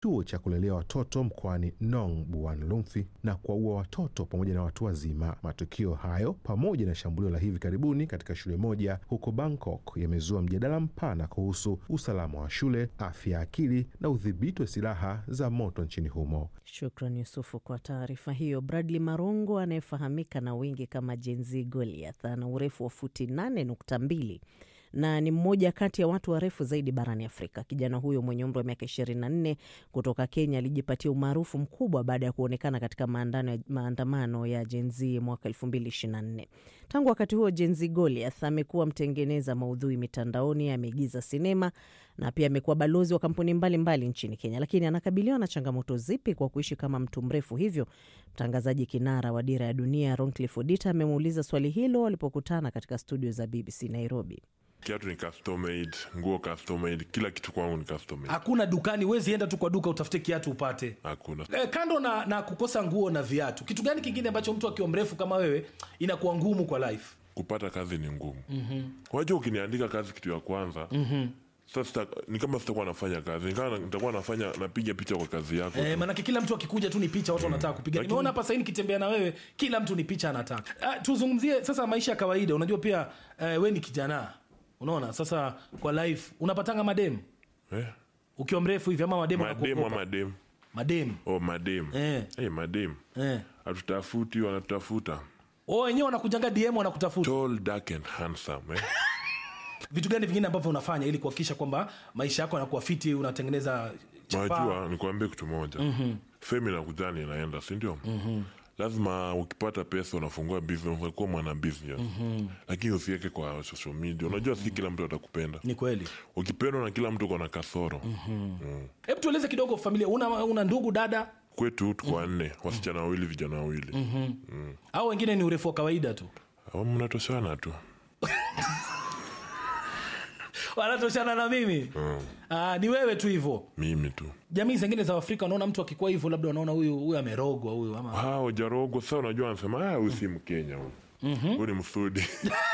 chuo cha kulelea watoto mkoani Nong Buan Lumfi na kuwaua watoto pamoja na watu wazima. Matukio hayo pamoja na shambulio la hivi karibuni katika shule moja huko Bangkok yamezua mjadala mpana kuhusu usalama wa shule, afya ya akili na udhibiti wa silaha za moto nchini humo. Shukran Yusufu kwa taarifa hiyo. Bradley Marongo anayefahamika na wengi kama Jenzi Goliath ana urefu wa futi 8.2 na ni mmoja kati ya watu warefu zaidi barani Afrika. Kijana huyo mwenye umri wa miaka 24 kutoka Kenya alijipatia umaarufu mkubwa baada ya kuonekana katika maandano, maandamano ya Gen Z mwaka 2024. Tangu wakati huo, Gen Z Goliath amekuwa mtengeneza maudhui mitandaoni, ameigiza sinema na pia amekuwa balozi wa kampuni mbalimbali mbali nchini Kenya. Lakini anakabiliwa na changamoto zipi kwa kuishi kama mtu mrefu hivyo? Mtangazaji kinara wa Dira ya Dunia Roncliffe Odita amemuuliza swali hilo walipokutana katika studio za BBC Nairobi. Kiatu ni custom made, nguo custom made, kila kitu kwangu ni custom made. Hakuna dukani, wezi enda tu kwa duka utafute kiatu upate. Hakuna. E, kando na, na kukosa nguo na viatu, kitu gani kingine ambacho mtu akiwa mrefu kama wewe inakuwa ngumu kwa life? Kupata kazi ni ngumu. Wajua, ukiniandika kazi kitu ya kwanza sasa ni kama sitakuwa nafanya kazi, ni kama nitakuwa nafanya napiga picha kwa kazi yako. E, maanake kila mtu akikuja tu ni picha watu wanataka kupiga. Lakini- Nimeona hapa sahii nikitembea na wewe, kila mtu ni picha anataka. Ah, tuzungumzie sasa maisha ya kawaida. Unajua pia eh, we ni kijana, unaona sasa kwa life unapatanga madem Eh? ukiwa mrefu hivi ama madem Madem wanakuogopa? ama madem? madem Oh, madem. Eh. Hey, madem. eh. Hatutafuti, wanatutafuta. Oh, wenyewe wanakujanga DM wanakutafuta. Tall, dark and handsome. Eh? Vitu gani vingine ambavyo unafanya ili kuhakikisha kwamba maisha yako yanakuwa fiti, unatengeneza chapa? Najua nikuambie kitu moja. Fame inakujani inaenda, si ndio? Lazima ukipata pesa unafungua business, unakuwa mwana business. Lakini usiweke kwa social media. Unajua si kila mtu atakupenda. Ni kweli. Ukipendwa na kila mtu uko na kasoro. Hebu tueleze kidogo familia, una, una ndugu dada Kwetu tuko wanne, wasichana wawili, vijana wawili. au wengine ni urefu wa kawaida tu? Hao mnatoshana tu. wanatoshana na mimi Aa, ni wewe tu hivyo Mimi tu. jamii zingine za afrika wanaona mtu akikuwa hivyo labda wanaona huyu huyu amerogwa huyu ama hao jarogo sasa unajua anasema "Ah, huyu si mkenya huyu huyu ni msudi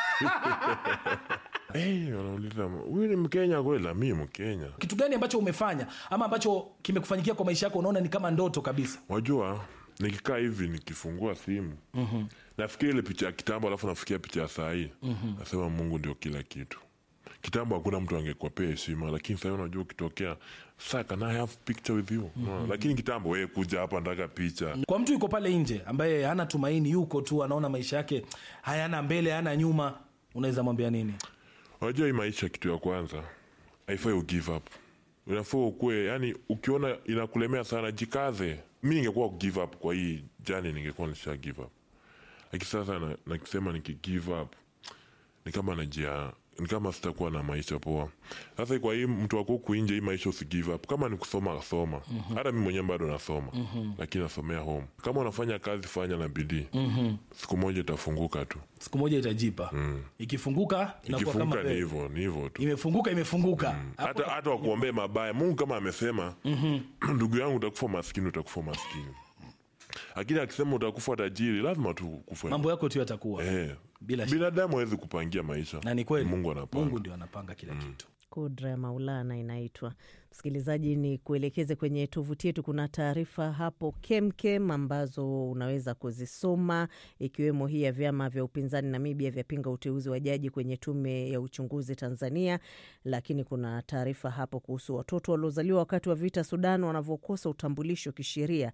hey, wanauliza huyu ni mkenya kweli mi mkenya kitu gani ambacho umefanya ama ambacho kimekufanyikia kwa maisha yako unaona ni kama ndoto kabisa wajua nikikaa hivi nikifungua simu nafikia ile picha ya kitambo alafu nafikia picha ya sahii nasema mungu ndio kila kitu kitambo hakuna mtu angekuapea heshima lakini sahii unajua ukitokea sa can I have picture with you no. lakini kitambo we kuja hapa nataka picha kwa mtu yuko pale nje ambaye hana tumaini yuko tu anaona maisha yake hayana mbele hayana nyuma unaweza mwambia nini unajua hii maisha kitu ya kwanza haifai u give up unafaa ukue yani ukiona inakulemea sana jikaze mi ningekuwa give up kwa hii jani ningekuwa nisha give up lakini sasa na- nakisema niki give up ni kama najia ni kama sitakuwa na maisha poa sasa kwa hii mtu wako huku nje hii maisha usi give up kama ni kusoma soma hata mi mwenyewe bado nasoma lakini nasomea home kama unafanya kazi fanya na bidii siku moja itafunguka tu siku moja itajipa ikifunguka inakuwa kama ikifunguka ni wewe. hivyo ni hivyo tu imefunguka imefunguka Hapo- hata hata wakuombee mabaya mungu kama amesema ndugu yangu utakufa maskini utakufa maskini lakini akisema utakufa tajiri lazima tu kufa mambo yako tu yatakuwa eh. Bila shaka. binadamu hawezi kupangia maisha na ni kweli mungu anapanga mungu ndio anapanga kila kitu Kudra ya Maulana inaitwa. Msikilizaji, ni kuelekeze kwenye tovuti yetu, kuna taarifa hapo kemkem ambazo unaweza kuzisoma, ikiwemo hii ya vyama vya upinzani Namibia vyapinga uteuzi wa jaji kwenye tume ya uchunguzi Tanzania. Lakini kuna taarifa hapo kuhusu watoto waliozaliwa wakati wa vita Sudan wanavyokosa utambulisho kisheria,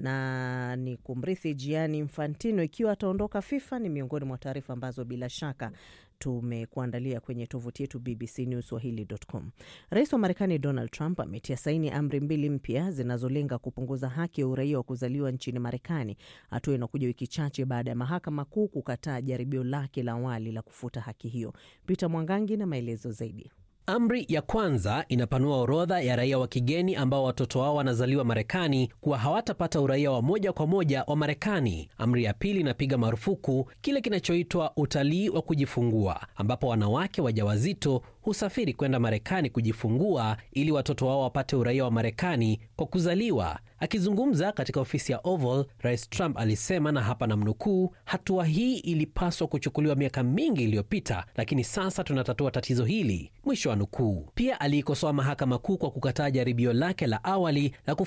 na ni kumrithi Gianni Infantino ikiwa ataondoka FIFA. Ni miongoni mwa taarifa ambazo bila shaka tumekuandalia kwenye tovuti yetu bbcnewswahili.com. Rais wa Marekani Donald Trump ametia saini amri mbili mpya zinazolenga kupunguza haki ya uraia wa kuzaliwa nchini Marekani, hatua inakuja wiki chache baada ya mahakama kuu kukataa jaribio lake la awali la kufuta haki hiyo. Peter Mwangangi na maelezo zaidi. Amri ya kwanza inapanua orodha ya raia wa kigeni ambao watoto wao wanazaliwa Marekani kuwa hawatapata uraia wa moja kwa moja wa Marekani. Amri ya pili inapiga marufuku kile kinachoitwa utalii wa kujifungua, ambapo wanawake wajawazito husafiri kwenda Marekani kujifungua ili watoto wao wapate uraia wa Marekani kwa kuzaliwa. Akizungumza katika ofisi ya Oval, Rais Trump alisema, na hapa namnukuu, hatua hii ilipaswa kuchukuliwa miaka mingi iliyopita, lakini sasa tunatatua tatizo hili, mwisho wa nukuu. Pia aliikosoa mahakama kuu kwa kukataa jaribio lake la awali la